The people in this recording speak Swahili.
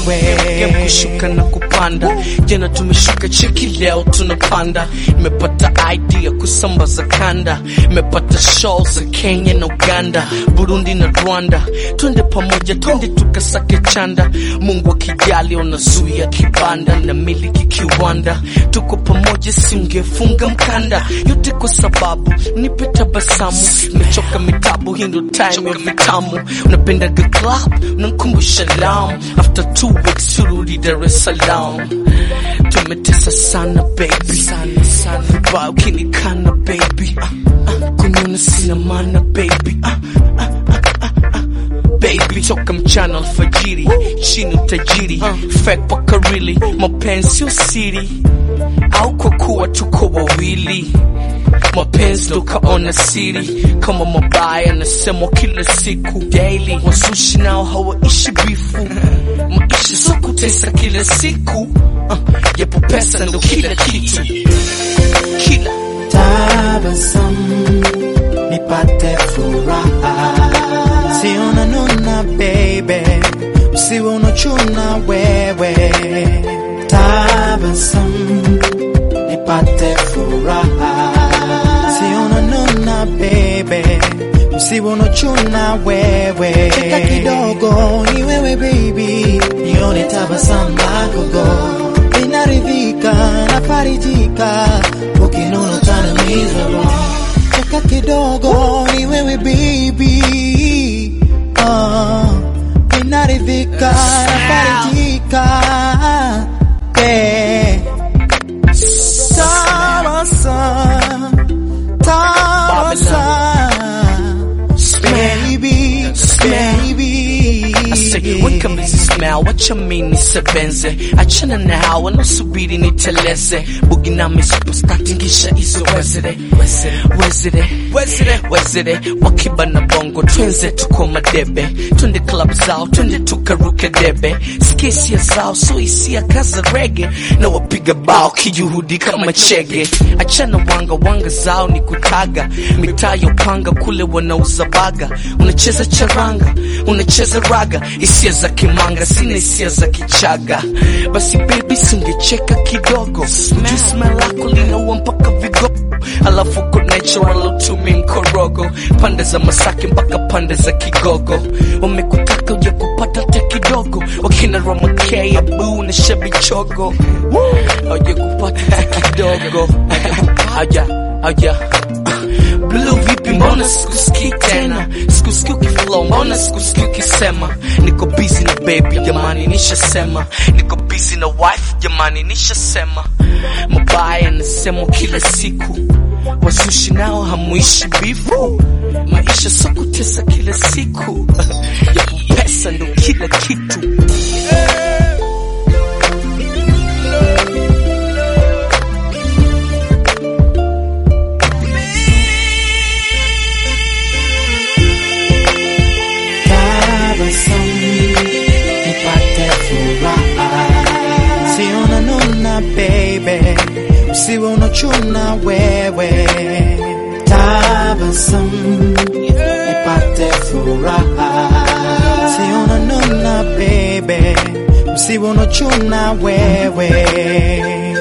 Game kushuka na kupanda, jana tumeshuka cheki, leo tunapanda. Nimepata idea kusambaza kanda, nimepata show za Kenya na Uganda, Burundi na Rwanda. Twende pamoja, twende tukasake chanda. Mungu akijali, unazuia kibanda na miliki kiwanda. Tuko pamoja, singefunga mkanda, yote kwa sababu nipe tabasamu. Nimechoka mitabu, hii ndo time ya vitamu. Unapendaga club, unankumbusha lam. After two weeks turudi Dar es Salaam. Tumetesa sana baby, sana sana vibaya ukinikana baby. Ah, ah, kuniona sina maana baby. Ah, ah, ah, ah, ah. Baby toka mchana alfajiri, chini utajiri, fake paka really, mapenzi sio siri, au kwa kuwa tuko wawili mapenzi ndo kaona siri kama mabaya nasemwa kila siku daily wasushi nao hawaishi bifu maisha so kutesa kila siku uh, yapo pesa ndo kila kitu kila tabasamu nipate furaha, sio nanuna baby, usiwe unachuna wewe. Tabasamu nipate furaha, sio nanuna baby, usiwe unachuna wewe. Cheka kidogo ni wewe baby, nione tabasamu lako go inaridhika na farijika ukinuna utanimizwa roho. Cheka kidogo ni wewe baby, ah, inaridhika na farijika eh. Tabasamu, tabasamu, baby, baby. I say, weka mbizi smell, wacha mini sebenze achana na hawa nasubiri niteleze bugi nami superstar tingisha hizo wezere wezere wezere wezere wakiba na bongo twenze tuko madebe twende club zao twende tukaruke debe skisia zao so hisia kaza rege na wapiga bao kijuhudi kama chege achana wanga wanga zao ni kutaga mitaa ya upanga kule wanauza baga unacheza charanga unacheza raga hisia za kimanga sina hisia za kichaga basi baby singecheka kidogo juu smell lako linaua mpaka vigogo alafu ko natural utumi mkorogo pande za masaki mpaka pande za kigogo wamekutaka uja kupata hata kidogo wakina ramakei abu na shabichogo auja kupata hata kidogo auja auja Blue vipi mbona sikusikii tena sikusikii ukiflow mbona sikusikii ukisema niko busy na baby jamani nishasema niko busy na wife jamani nishasema mabaya nasemwa kila siku wazushi nao hamuishi bifu maisha so kutesa kila siku yapo pesa ndo kila kitu tabasamu nipate furaha, sio nanuna baby, usiwe unachuna wewe. Tabasamu nipate furaha, sio nanuna baby, usiwe unachuna wewe.